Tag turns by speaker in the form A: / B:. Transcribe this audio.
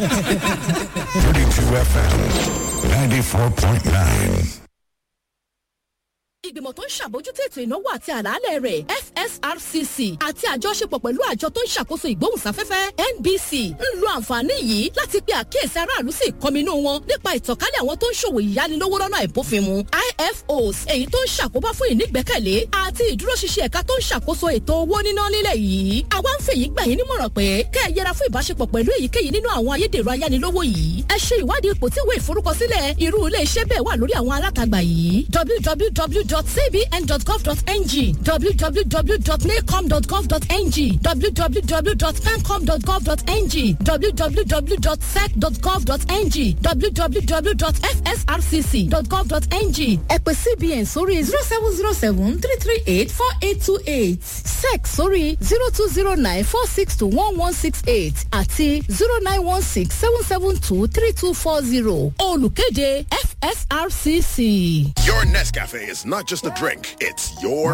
A: 32 FM 94.9.
B: ìgbìmọ̀ tó ń ṣàbójútó ètò ìnáwó àti àlàálẹ̀ rẹ̀ fsrcc àti àjọṣepọ̀ pẹ̀lú àjọ tó ń ṣàkóso ìgbóhùnsáfẹ́fẹ́ nbc ń lo àǹfààní yìí láti pe àkíyèsí aráàlú sí ìkọminú wọn nípa ìtànkálẹ̀ àwọn tó ń ṣòwò ìyánilówó lọ́nà àìbófinmu ifos èyí tó ń ṣàkóbá fún ìnígbẹ́kẹ̀lé àti ìdúróṣinṣin ẹ̀ka tó ń ṣàkóso ètò owó níná nílẹ̀ yìí àwa ń fèyí gbà yín nímọ̀ràn pé kẹ́ ẹ yẹra fún ìbáṣepọ̀ pẹ̀lú èyíkéyìí nínú àwọn ayédèrú ayánilówó yìí ẹ ṣe ìwádìí ipò tí ìwé ìforúkọsílẹ̀ irú ilé iṣẹ́ bẹ́ẹ̀ wà lórí àwọn alátagbà yìí www.cbn.gov.ng www.nacom.gov.ng www.pencom.gov.ng www.sec.gov.ng www.fsrcc.gov.ng ẹ pè cbn sórí zero seven zero seven three three eight four eight two eight sec sórí zero two zero nine four six two one one six eight àti zero nine one six seven seven two three two four zero olùkéde fsrcc.
A: Your Nescafe is not just a drink, it's your